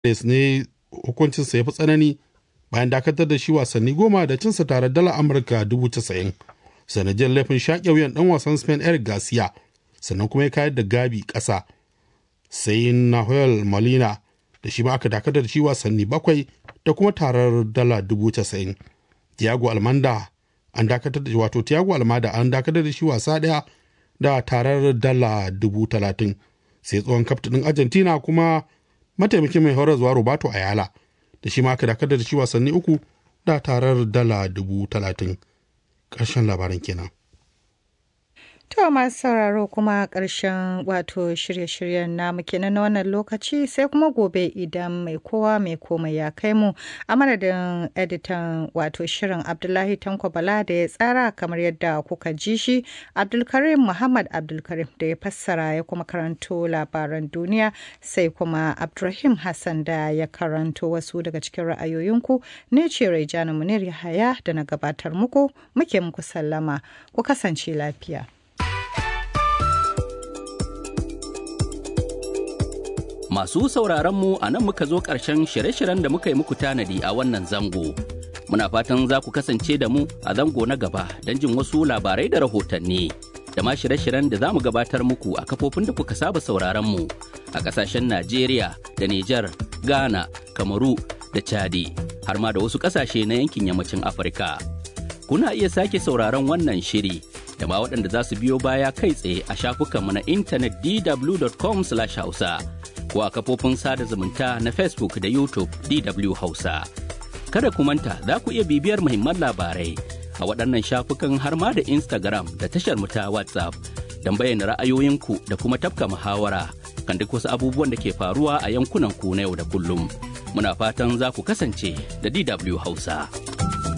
ne hukuncinsa ya fi tsanani bayan dakatar da shi wasanni goma da cinsa tare dala amurka dubu casa'in sanadiyar laifin shaƙe wuyan ɗan wasan spain eric garcia sannan kuma ya kayar da gabi ƙasa sai nahuel molina da shi ma aka dakatar da shi wasanni bakwai da kuma tarar dala dubu casa'in tiago almanda an dakatar da wato tiago almada an dakatar da shi wasa ɗaya da tarar dala dubu talatin sai tsohon kaftin argentina kuma mataimakin mai horarwa roberto ayala da shi ma aka dakatar da shi wasanni uku da tarar dala dubu talatin ƙarshen labaran kenan. To masu sauraro kuma ƙarshen wato shirye-shiryen namu kenan na wannan lokaci sai kuma gobe idan mai kowa mai komai ya kai mu a madadin editan wato shirin Abdullahi Tanko Bala da ya tsara kamar yadda kuka ji shi Abdulkarim Muhammad Abdulkarim da ya fassara ya kuma karanto labaran duniya sai kuma Abdulrahim Hassan da ya karanto wasu daga cikin ra'ayoyinku ne ce Raijana Munir Yahaya da na gabatar muku muke muku sallama ku kasance lafiya. Masu sauraronmu a nan muka zo ƙarshen shirye-shiryen da muka yi muku tanadi a wannan zango. Muna fatan za ku kasance da mu a zango na gaba don jin wasu labarai da rahotanni. Da ma shirye-shiryen da za mu gabatar muku a kafofin da kuka saba sauraronmu a ƙasashen Najeriya da Nijar, Ghana, Kamaru da Chadi, har ma da wasu ƙasashe na yankin yammacin Afirka. Kuna iya sake sauraron wannan shiri da ma waɗanda za su biyo baya kai tsaye a shafukanmu na intanet dw.com/hausa. ko a kafofin sada zumunta na Facebook da YouTube DW Hausa. Kada ku manta za ku iya bibiyar muhimman labarai a waɗannan shafukan har ma da Instagram da tashar mu ta WhatsApp don bayyana ra'ayoyinku da kuma tafka muhawara kan duk wasu abubuwan da ke faruwa a yankunan ku na yau da kullum. Muna fatan za ku kasance da DW Hausa.